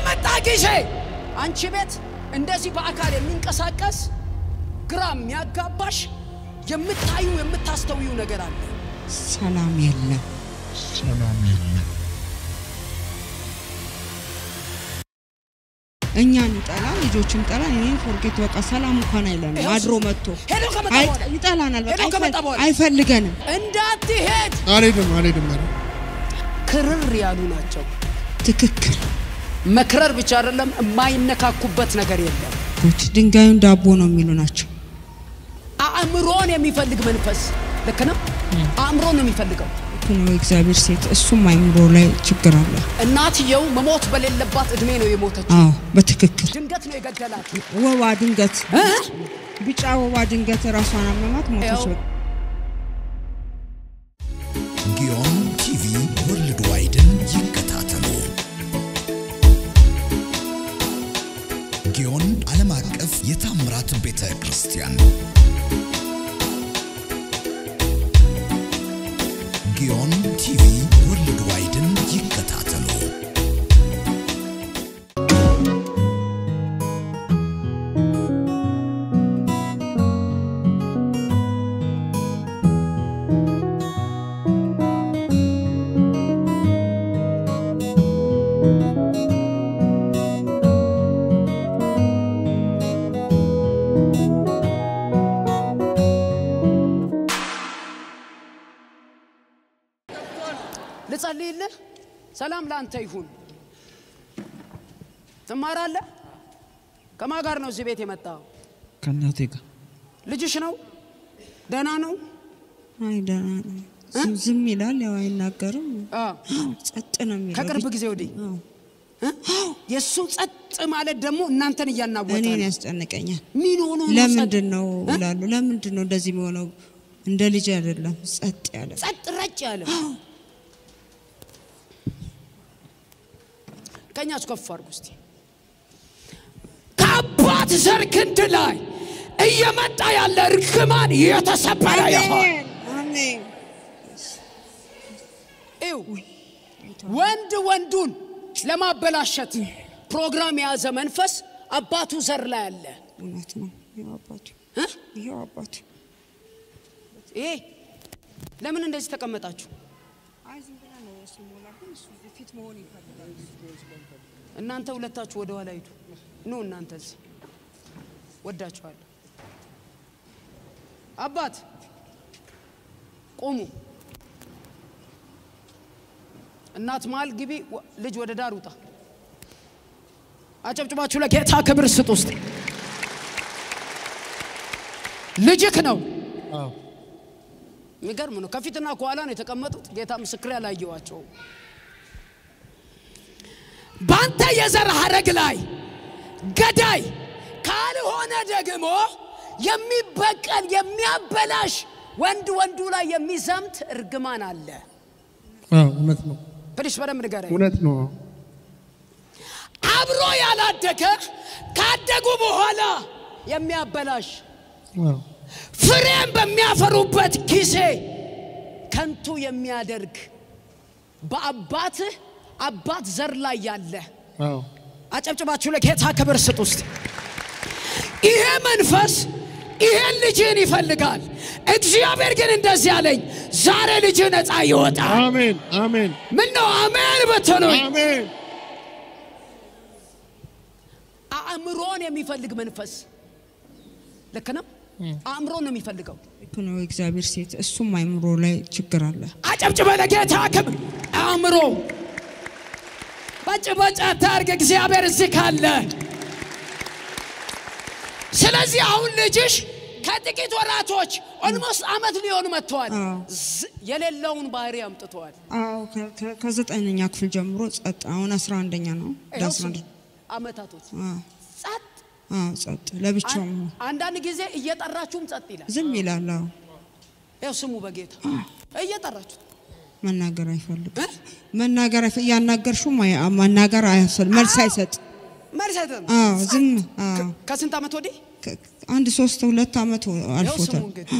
በመጣ ጊዜ አንቺ ቤት እንደዚህ በአካል የሚንቀሳቀስ ግራ የሚያጋባሽ የምታዩ የምታስተውዩ ነገር አለ። ሰላም የለም። ሰላም የለም። እኛን ይጠላል፣ ልጆችን ይጠላል። እኔን ፎርጌት በቃ ሰላም እንኳን አይለንም። ይኸው አድሮ መጥቶ ሄዶ ከመጣ አይ- በኋላ ይጠላናል። በቃ ሄዶ ከመጣ አይፈል- በኋላ አይፈልገንም። እንዳትሄድ አልሄድም አልሄድም አልሄድም። ክርር ያሉ ናቸው። ትክክል መክረር ብቻ አይደለም፣ የማይነካኩበት ነገር የለም። ጉድ ድንጋዩን ዳቦ ነው የሚሉ ናቸው። አእምሮን የሚፈልግ መንፈስ ልክ ነው። አእምሮን ነው የሚፈልገው። ልክ ነው የእግዚአብሔር ሴት፣ እሱም አይምሮ ላይ ችግር አለ። እናትየው መሞት በሌለባት እድሜ ነው የሞተችው። አዎ በትክክል ድንገት ነው የገደላት። ወባ ድንገት እ? ቢጫ ወባ ድንገት ራሷን አመማት ሞተች። ያው በቃ ጊዮን ቲቪ ወርልድ ዋይድን ይከታተሉ። ጊዮን ዓለም አቀፍ የታምራት ቤተ ክርስቲያን ጊዮን ቲቪ ወርልድ ዋይድን ይከታተሉ። ልጸልይልህ። ሰላም ለአንተ ይሁን። ትማራለህ? ከማን ጋር ነው እዚህ ቤት የመጣው? ከእናቴ ጋር ልጅሽ ነው? ደህና ነው? አይ ደህና ነው። ዝም- ዝም ይላል፣ ያው አይናገርም። አ ጸጥ ነው የሚለው። ከቅርብ ጊዜ ወዲህ አዎ። እ? የእሱ ጸጥ ማለት ደግሞ እናንተን እያናወጠ እኔን ነው። ያስጨንቀኛል። ምን ሆኖ ነው ለምንድን ነው እ? ይላሉ። ለምንድን ነው እንደዚህ የሚሆነው? እንደ ልጅ አይደለም፣ ጸጥ ያለ ጸጥ ረጭ ያለ ቀኛችሁ ከፍ አድርጉ እስቲ። ከአባት ዘር ክንድ ላይ እየመጣ ያለ እርግማን የተሰበረ ይሆን። አሜን። ይው ወንድ ወንዱን ለማበላሸት ፕሮግራም የያዘ መንፈስ አባቱ ዘር ላይ አለ። እውነት ነው። ይኸው አባቱ እ? ይኸው አባቱ ይሄ ለምን እንደዚህ ተቀመጣችሁ? አይ ዝም ብላ ነው ስሞላ፣ ግን እሱ ፊት መሆን ይፈልጋል። እናንተ ሁለታችሁ ወደ ኋላ ሂዱ። ኑ እናንተ እዚህ ወዳችኋለሁ። አባት ቆሙ። እናት መሀል ግቢ። ወ- ልጅ ወደ ዳር ውጣ። አጨብጭባችሁ ለጌታ ክብር ስጥ። ውስጥ ልጅክ ነው። አዎ የሚገርም ነው። ከፊትና ከኋላ ነው የተቀመጡት። ጌታ ምስክር ያላየዋቸው በአንተ የዘር ሐረግ ላይ ገዳይ ካልሆነ ደግሞ የሚበቀል የሚያበላሽ ወንድ ወንዱ ላይ የሚዘምት እርግማን አለ። አዎ እውነት ነው ፕሊስ በደንብ ንገረኝ። እውነት ነው። አብሮ ያላደገ ካደጉ በኋላ የሚያበላሽ አዎ ፍሬም በሚያፈሩበት ጊዜ ከንቱ የሚያደርግ በአባትህ አባት ዘር ላይ ያለ አዎ አጨብጭባችሁ ለጌታ ክብር ስጥ። ውስጥ ይሄ መንፈስ ይሄን ልጅህን ይፈልጋል። እግዚአብሔር ግን እንደዚህ አለኝ፣ ዛሬ ልጅህ ነፃ ይወጣል። አሜን አሜን ምን ነው አሜን ብትሉኝ፣ አሜን አእምሮን የሚፈልግ መንፈስ ልክ ነው። አእምሮን ነው የሚፈልገው። ልክ ነው የእግዚአብሔር ሴት፣ እሱም አይምሮ ላይ ችግር አለ። አጨብጭበ ለጌታ ክብር። አእምሮ በጭበጫ ታርግ። እግዚአብሔር እዚህ ካለ ስለዚህ አሁን ልጅሽ ከጥቂት ወራቶች ኦልሞስት አመት ሊሆን መጥተዋል። አዎ። ዝ- የሌለውን ባህሪ አምጥተዋል። አዎ ከ- ከ- ከዘጠነኛ ክፍል ጀምሮ ጸጥ። አሁን አስራ አንደኛ ነው። ወደ ይኸው አስራ ስሙ፣ አንድ አመታቶች አዎ ጸጥ። አዎ ጸጥ ለብቻው አን- አንዳንድ ጊዜ እየጠራችሁም ጸጥ ይላል። ዝም ይላል። አዎ ይኸው ስሙ በጌታ እየጠራችሁ መናገር አይፈልግም። እ? መናገር አይፈ- እያናገርሽውም አይ- መናገር አይፈልግ መልስ አይሰጥ። መልስ አይሰጥም። አዎ ዝም አዎ ከስንት ዓመት ወዲህ ከ- አንድ ሶስት ሁለት ዓመት ይኸው ስሙ አልፎታል። እንግዲህ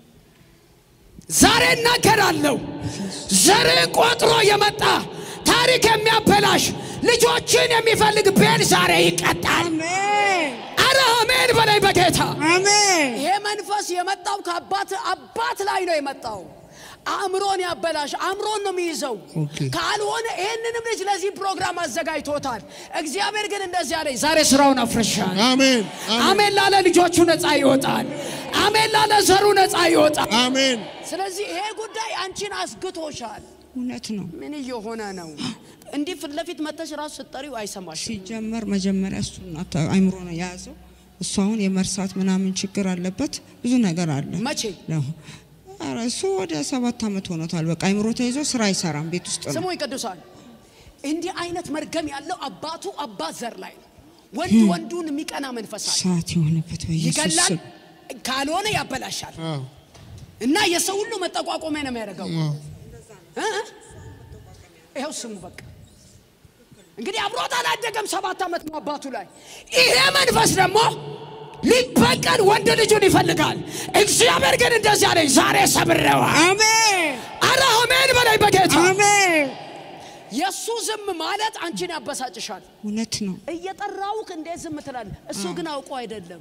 ዛሬ እናገራለሁ። ዘርን ቆጥሮ የመጣ ታሪክ የሚያበላሽ ልጆችን የሚፈልግ ቤል ዛሬ ይቀጣል። አሜን አረ አሜን በላይ በጌታ አሜን ይሄ መንፈስ የመጣው ከአባት አባት ላይ ነው የመጣው። አእምሮን ያበላሽ አእምሮን ነው የሚይዘው። ኦኬ። ካልሆነ ይህንንም ልጅ ለዚህ ፕሮግራም አዘጋጅቶታል። እግዚአብሔር ግን እንደዚህ አለኝ፣ ዛሬ ስራውን አፍርሻል። አሜን አሜን ላለ ልጆቹ ነፃ ይወጣል። አሜን ላለ ዘሩ ነፃ ይወጣል። አሜን ስለዚህ ይሄ ጉዳይ አንቺን አስግቶሻል። እውነት ነው። ምን እየሆነ ነው? እንዲህ ፊት ለፊት መተሽ ራሱ ስትጠሪው አይሰማሽ። ሲጀመር መጀመሪያ እሱ አይምሮ ነው የያዘው። እሱ አሁን የመርሳት ምናምን ችግር አለበት፣ ብዙ ነገር አለ መቼ ነው። ኧረ እሱ ወደ ሰባት ዓመት ሆኖታል። በቃ አይምሮ ተይዞ ስራ አይሰራም፣ ቤት ውስጥ ነው። ስሙኝ ቅዱሳን፣ እንዲህ አይነት መርገም ያለው አባቱ አባት ዘር ላይ ነው። ወንድ ወንዱን የሚቀና መንፈስ አለ። ሰዓት የሆነበት በኢየሱስ ይገላል፣ ስም ካልሆነ ያበላሻል አዎ እና የሰው ሁሉ መጠቋቆሚያ ነው የሚያደርገው። አዎ እ? ይኸው ስሙ በቃ እንግዲህ አብሮት አላደገም። ሰባት ዓመት ነው አባቱ ላይ። ይሄ መንፈስ ደግሞ ሊበቀል ወንድ ልጁን ይፈልጋል። እግዚአብሔር ግን እንደዚህ አለኝ፣ ዛሬ ሰብሬዋል። አሜን አረ አሜን በላይ በጌታ አሜን። የእሱ ዝም ማለት አንቺን ያበሳጭሻል። እውነት ነው። እየጠራውክ እንዴት ዝም ትላለህ? እሱ ግን አውቆ አይደለም።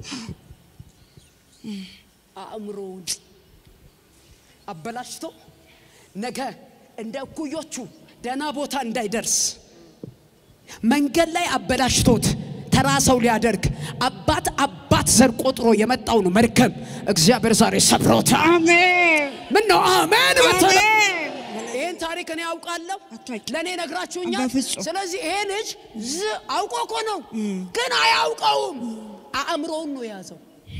አእምሮውን አበላሽቶ ነገ እንደ እኩዮቹ ደህና ቦታ እንዳይደርስ መንገድ ላይ አበላሽቶት ተራ ሰው ሊያደርግ አባት አባት ዘር ቆጥሮ የመጣውን መርገም እግዚአብሔር ዛሬ ሰብሮታል። አሜን ምን ነው አሜን በተለ አሜን። ይህን ታሪክ እኔ ያውቃለሁ፣ አታውቂም። ለእኔ ነግራችሁኛል። በፍጹም። ስለዚህ ይሄ ልጅ ዝ አውቆ እኮ ነው፣ ግን አያውቀውም። አእምሮውን ነው የያዘው።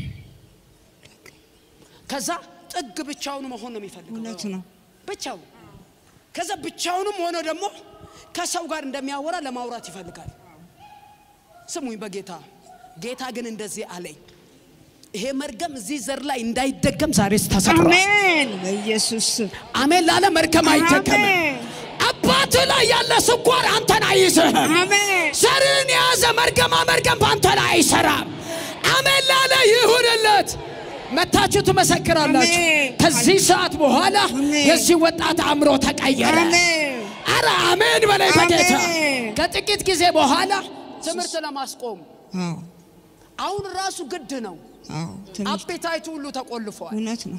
ከዛ ጥግ ብቻውን መሆን ነው የሚፈልገው እውነት ነው። ብቻው። ከዛ ብቻውንም ሆኖ ደግሞ ከሰው ጋር እንደሚያወራ ለማውራት ይፈልጋል። ስሙኝ በጌታ ጌታ ግን እንደዚህ አለኝ፣ ይሄ መርገም እዚህ ዘር ላይ እንዳይደገም ዛሬ ተሰጥሯል። አሜን በኢየሱስ ስም አሜን ላለ መርገም አይደገምም። አሜን አባት ላይ ያለ ስኳር አንተን አይዝህም። አሜን ዘርን የያዘ መርገማ መርገም በአንተ ላይ አይሰራም። አሜን ላለ ይሁንለት። መታችሁ ትመሰክራላችሁ። አሜን። ከዚህ ሰዓት በኋላ አሜን። የዚህ ወጣት አእምሮ ተቀየረ። አሜን አረ አሜን በላይ በጌታ አሜን። ከጥቂት ጊዜ በኋላ ትምህርት ለማስቆም አዎ አሁን ራሱ ግድ ነው። አዎ ትምህርት አፔታይቱ ሁሉ ተቆልፏል። እውነት ነው።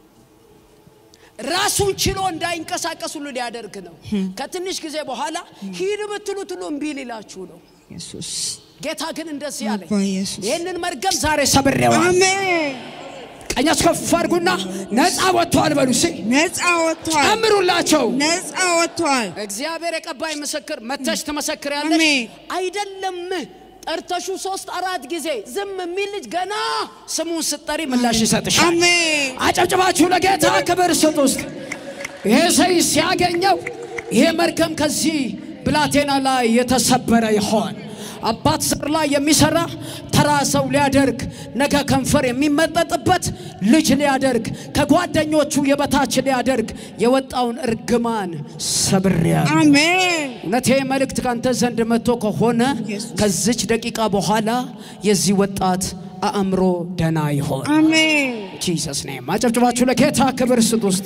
ራሱን ችሎ እንዳይንቀሳቀስ ሁሉ ሊያደርግ ነው። ከትንሽ ጊዜ በኋላ ሂድ ብትሉት ሁሉ እምቢ ሊላችሁ ነው። ኢየሱስ ጌታ ግን እንደዚህ አለኝ፣ አባ ኢየሱስ ይህንን መርገም ዛሬ ሰብሬዋል። አሜን ቀኛችሁ ከፍ አድርጉና ነፃ ወጥተዋል በሉ እስኪ ነፃ ወጥቷል። ጨምሩላቸው። ነፃ ወጥቷል። እግዚአብሔር የቀባይ ምስክር መተሽ ትመሰክሪያለሽ። አሜን። አይደለም ጠርተሹ ሶስት አራት ጊዜ ዝም የሚል ልጅ ገና ስሙን ስጠሪ ምላሽ ይሰጥሻል። አሜን አጨብጭባችሁ ለጌታ ክብር ስጡ። እስኪ ይሄ ሰይ ሲያገኘው ይሄ መርገም ከዚህ ብላቴና ላይ የተሰበረ ይሆን። አባት ዘር ላይ የሚሰራ ተራ ሰው ሊያደርግ ነገ ከንፈር የሚመጠጥበት ልጅ ሊያደርግ ከጓደኞቹ የበታች ሊያደርግ የወጣውን እርግማን ሰብሬያ አሜን እውነቴ መልእክት ካንተ ዘንድ መጥቶ ከሆነ ኢየሱስ። ከዚች ደቂቃ በኋላ የዚህ ወጣት አእምሮ ደና ይሆን። አሜን ጂሰስ ኔም አጨብጭባችሁ ለጌታ ክብር ስጡ። ውስጥ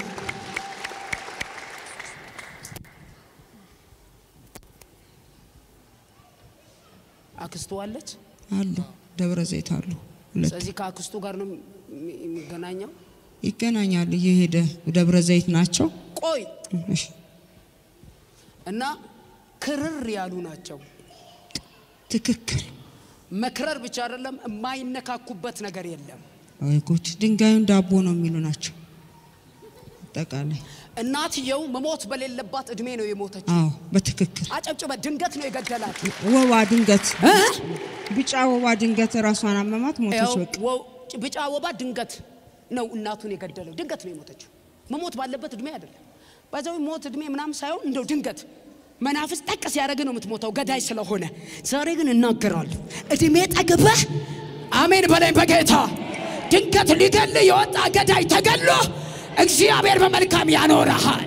አክስቱ አለች። አሉ ደብረ ዘይት አሉ ሁለት ስለዚህ ከአክስቱ ጋር ነው የሚ- የሚገናኘው። ይገናኛሉ። እየሄደ ደብረ ዘይት ናቸው። ቆይ እሺ፣ እና ክርር ያሉ ናቸው። ትክክል። መክረር ብቻ አይደለም፣ የማይነካኩበት ነገር የለም። ወይ ጉድ! ድንጋዩን ዳቦ ነው የሚሉ ናቸው። አጠቃላይ እናትየው መሞት በሌለባት እድሜ ነው የሞተችው። አዎ፣ በትክክል አጨብጭበ ድንገት ነው የገደላት። ወባ ድንገት እ? ቢጫ ወባ ድንገት ራሷን አመማት፣ ሞተች። ያው በቃ ወ- ቢጫ ወባ ድንገት ነው እናቱን የገደለው። ድንገት ነው የሞተችው። መሞት ባለበት እድሜ አይደለም። በዛው ሞት እድሜ ምናምን ሳይሆን እንደው ድንገት መናፍስ ጠቅ ሲያደርግ ነው የምትሞተው ገዳይ ስለሆነ። ዛሬ ግን እናገራለሁ እድሜ ጠግበህ አሜን በላይ በጌታ ድንገት ሊገል የወጣ ገዳይ ተገሎ እግዚአብሔር በመልካም ያኖረሃል።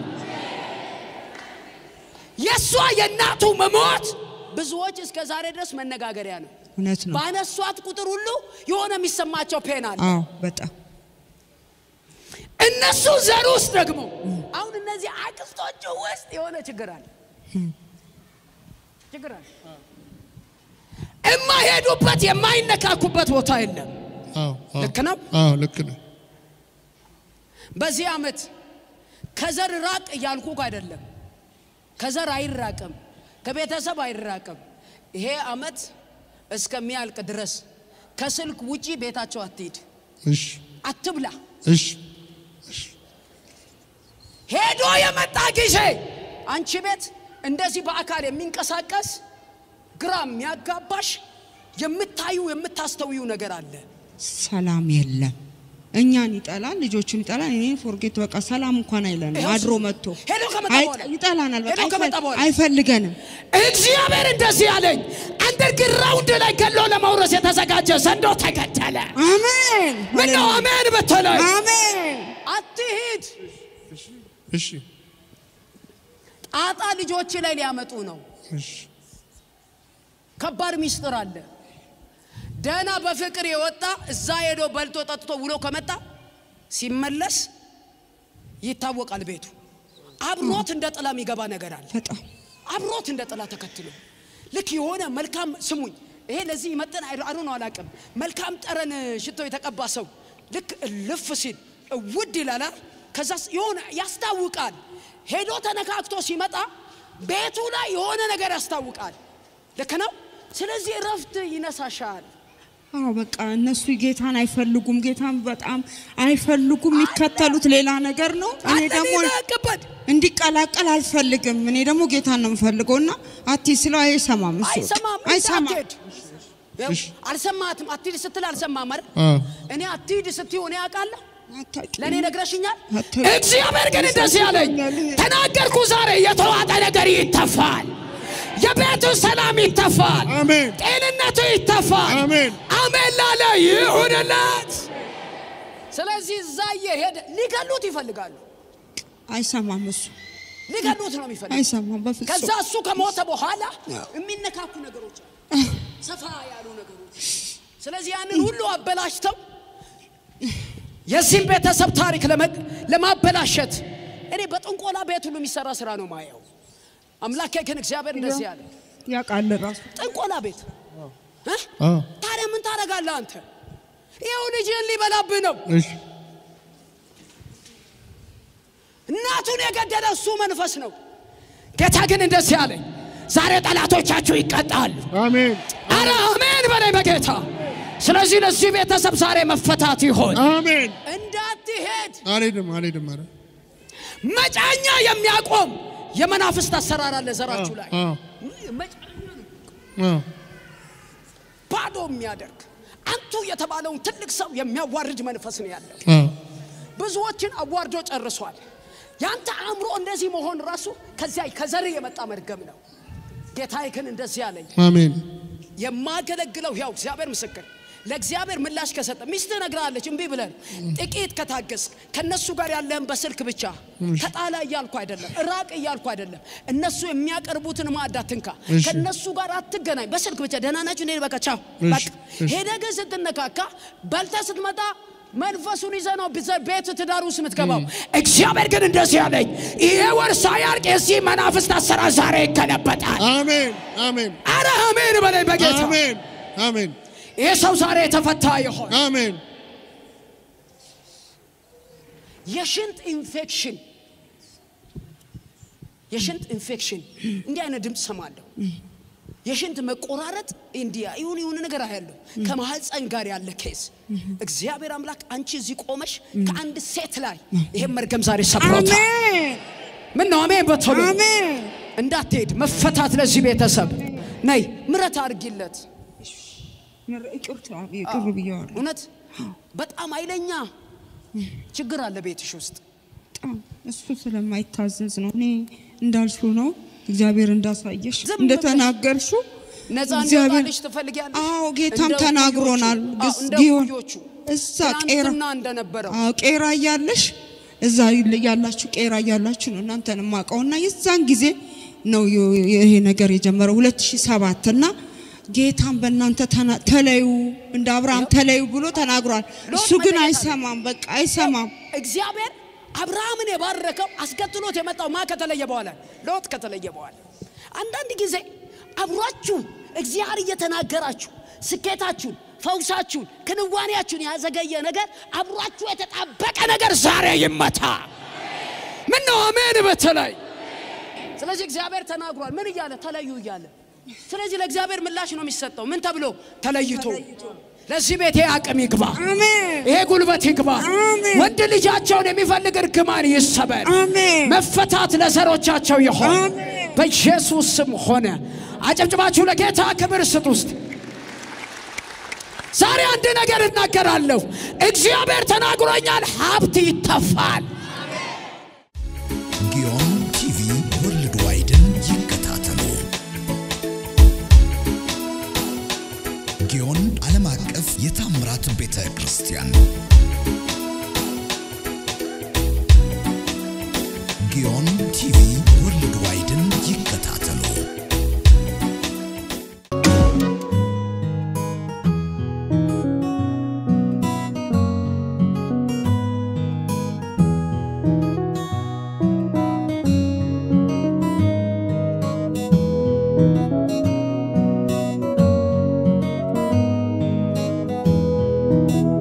የእሷ የእናቱ መሞት ብዙዎች እስከ ዛሬ ድረስ መነጋገሪያ ነው። እውነት ነው። ባነሷት ቁጥር ሁሉ የሆነ የሚሰማቸው ፔን አለ። አዎ፣ በጣም እነሱ ዘር ውስጥ ደግሞ አሁን እነዚህ አክስቶቹ ውስጥ የሆነ ችግር አለ። ችግር አለ። የማይሄዱበት የማይነካኩበት ቦታ የለም። አዎ አዎ ልክ ነው። አዎ ልክ ነው። በዚህ ዓመት ከዘር ራቅ እያልኩ አይደለም። ከዘር አይራቅም፣ ከቤተሰብ አይራቅም። ይሄ ዓመት እስከሚያልቅ ድረስ ከስልክ ውጪ ቤታቸው አትሂድ፣ እሺ አትብላ። እሺ ሄዶ የመጣ ጊዜ አንቺ ቤት እንደዚህ በአካል የሚንቀሳቀስ ግራ የሚያጋባሽ የምታዩ የምታስተውዩ ነገር አለ። ሰላም የለም። እኛን ይጠላል፣ ልጆቹን ይጠላል። እኔ ፎርጌት በቃ ሰላም እንኳን አይለንም። ይኸው አድሮ እሱ መጥቶ ሄዶ ከመጣ አይ- በኋላ ይጠላናል። በቃ ሄዶ ከመጣ አይፈል- በኋላ አይፈልገንም። እግዚአብሔር እንደዚህ ያለኝ አንደርግራውንድ ላይ ገሎ ለመውረስ የተዘጋጀ ዘንዶ ተከተለ። አሜን ምነው አሜን በተለይ አሜን። አትሂድ። እሺ ጣጣ ልጆች ላይ ሊያመጡ ነው። እሺ ከባድ ሚስጥር አለ። ደህና በፍቅር የወጣ እዛ ሄዶ በልቶ ጠጥቶ ውሎ ከመጣ ሲመለስ ይታወቃል ቤቱ። አብሮት እንደ ጥላ የሚገባ ነገር አለ። በጣም አብሮት እንደ ጥላ ተከትሎ ልክ የሆነ መልካም ስሙኝ፣ ይሄ ለዚህ ይመጥን አሉ ነው አላውቅም። መልካም ጠረን ሽቶ የተቀባ ሰው ልክ ልፍ ሲል ውድ ይላል። ከዛ የሆነ ያስታውቃል። ሄዶ ተነካክቶ ሲመጣ ቤቱ ላይ የሆነ ነገር ያስታውቃል። ልክ ነው። ስለዚህ እረፍት ይነሳሻል። አዎ በቃ እነሱ ጌታን አይፈልጉም። ጌታን በጣም አይፈልጉም። የሚከተሉት ሌላ ነገር ነው። እኔ ደግሞ አለቀበድ እንዲቀላቀል አልፈልግም። እኔ ደግሞ ጌታን ነው የምፈልገው እና አቲ ስለው አይሰማም። እሱ አይሰማም። አይሰማም። አትሄድ። አልሰማትም። አትሂድ ስትል አልሰማም አይደል? አዎ እኔ አትሂድ ስትይው እኔ አውቃለሁ። አታውቂም። ለእኔ ነግረሽኛል። አታውቂም። እግዚአብሔር ግን እንደዚህ አለኝ፣ ተናገርኩ። ዛሬ የተዋጠ ነገር ይተፋል። የቤቱ ሰላም ይተፋል። አሜን ጤንነቱ ይተፋል። አሜን አሜን ላለ ይሁንለት። ስለዚህ እዛ እየሄደ ሊገሉት ይፈልጋሉ። አይሰማም። እሱ ሊገሉት ነው የሚፈልግ። አይሰማም ከዛ በፍጹም። እሱ ከሞተ በኋላ የሚነካኩ ነገሮች አሉ፣ ሰፋ ያሉ ነገሮች። ስለዚህ ያንን ሁሉ አበላሽተው የዚህም ቤተሰብ ታሪክ ለመ- ለማበላሸት እኔ በጥንቆላ ቤት ሁሉ የሚሰራ ስራ ነው ማየው። አምላኬ ግን እግዚአብሔር እንደዚህ ያለ ያውቃል ራሱ ጥንቆላ ቤት እ? አዎ ታዲያ ምን ታደርጋለህ አንተ? ይኸው ልጅህን ሊበላብህ ነው። እሺ እናቱን የገደለ እሱ መንፈስ ነው። ጌታ ግን እንደዚህ አለኝ፣ ዛሬ ጠላቶቻችሁ ይቀጣሉ። አሜን አረ አሜን በላይ በጌታ ስለዚህ ለዚህ ቤተሰብ ዛሬ መፈታት ይሆን። አሜን እንዳትሄድ አልሄድም አልሄድም ኧረ መጫኛ የሚያቆም የመናፍስት አሰራር አለ ዘራችሁ ላይ አዎ መጫኛ ነው አዎ ባዶ የሚያደርግ አንቱ የተባለውን ትልቅ ሰው የሚያዋርድ መንፈስ ነው ያለው። አዎ ብዙዎችን አዋርዶ ጨርሷል። ያንተ አእምሮ እንደዚህ መሆን ራሱ ከዚያ ከዘር የመጣ መርገም ነው። ጌታዬ ግን እንደዚህ አለኝ አሜን የማገለግለው ያው እግዚአብሔር ምስክር ለእግዚአብሔር ምላሽ ከሰጠ ሚስትህ ነግራለች እምቢ ብለን ጥቂት ከታገስ ከነሱ ጋር ያለህን በስልክ ብቻ ተጣላ እያልኩ አይደለም፣ ራቅ እያልኩ አይደለም። እነሱ የሚያቀርቡትን ማዕድ አትንካ፣ እሺ። ከነሱ ጋር አትገናኝ። በስልክ ብቻ ደህና ናችሁ እንዴ? በቃ ቻው። እሺ፣ በቃ እሺ። ሄደህ ግን ስትነካካ በልተህ ስትመጣ መንፈሱን ይዘህ ነው ብዘ- ቤት ትዳር ውስጥ የምትገባው። እግዚአብሔር ግን እንደዚህ ያለኝ ይሄ ወር ሳያልቅ የዚህ መናፍስት አሰራር ዛሬ ይገለበጣል። አሜን አሜን አረ አሜን በላይ በጌታ አሜን አሜን ይህ ሰው ዛሬ የተፈታ ይሆን። አሜን የሽንት ኢንፌክሽን የሽንት ኢንፌክሽን እንዲህ አይነት ድምፅ ሰማለሁ። የሽንት መቆራረጥ እንዲያ ይሁን ይሁን ነገር አያለሁ። ከማህፀን ጋር ያለ ኬስ እግዚአብሔር አምላክ አንቺ እዚህ ቆመሽ ከአንድ ሴት ላይ ይሄን መርገም ዛሬ ሰብሮታል። አሜን ምን ነው አሜን በቶሎ አሜን። እንዳትሄድ መፈታት ለዚህ ቤተሰብ ነይ ምረት አድርጊለት። ይቅርታ ይቅር ብየዋለሁ። እውነት በጣም ኃይለኛ ችግር አለ ቤትሽ ውስጥ በጣም እሱ ስለማይታዘዝ ነው። እኔ እንዳልሽው ነው። እግዚአብሔር እንዳሳየሽ ዝም እንደተናገርሽው ነፃ እግዚአብሔር- እንዲወጣልሽ ትፈልጊያለሽ? አዎ ጌታም እንደ ተናግሮናል። እኩዮቹ፣ አዎ፣ ግስ- እንደ ጊዮን እኩዮቹ እዛ ቄራ ትናንትና እንደነበረው አዎ ቄራ እያለሽ እዛ ያላችሁ ቄራ እያላችሁ ነው እናንተን የማውቀውና የዛን ጊዜ ነው የ- ይሄ ነገር የጀመረው 2007 እና ጌታን በእናንተ ተና- ተለዩ እንደ አብርሃም ተለዩ ብሎ ተናግሯል። ሎጥ እሱ ግን መለየት አይሰማም፣ በቃ አይሰማም። እግዚአብሔር አብርሃምን የባረከው አስከትሎት የመጣው ማ ከተለየ በኋላ ሎጥ ከተለየ በኋላ አንዳንድ ጊዜ አብሯችሁ እግዚአብሔር እየተናገራችሁ ስኬታችሁን፣ ፈውሳችሁን፣ ክንዋኔያችሁን ያዘገየ ነገር አብሯችሁ የተጣበቀ ነገር ዛሬ ይመታ። ምን ነው አሜን በተለይ ስለዚህ እግዚአብሔር ተናግሯል። ምን እያለ ተለዩ እያለ ስለዚህ ለእግዚአብሔር ምላሽ ነው የሚሰጠው። ምን ተብሎ ተለይቶ ለዚህ ቤት ይሄ አቅም ይግባ፣ አሜን ይሄ ጉልበት ይግባ። አሜን። ወንድ ልጃቸውን የሚፈልግ እርግማን ይሰበር፣ አሜን መፈታት ለዘሮቻቸው ይሆን አሜን። በኢየሱስ ስም ሆነ። አጨብጭባችሁ ለጌታ ክብር ስጡ። ውስጥ ዛሬ አንድ ነገር እናገራለሁ። እግዚአብሔር ተናግሮኛል። ሀብት ይተፋል። ጊዮን ቲቪ ወርልድ ዋይድን ይከታተሉ። ጊዮን ዓለም አቀፍ የታምራት ቤተ ክርስቲያን ጊዮን ቲቪ ወርልድ ዋይድን ይከታተሉ። ጌዮን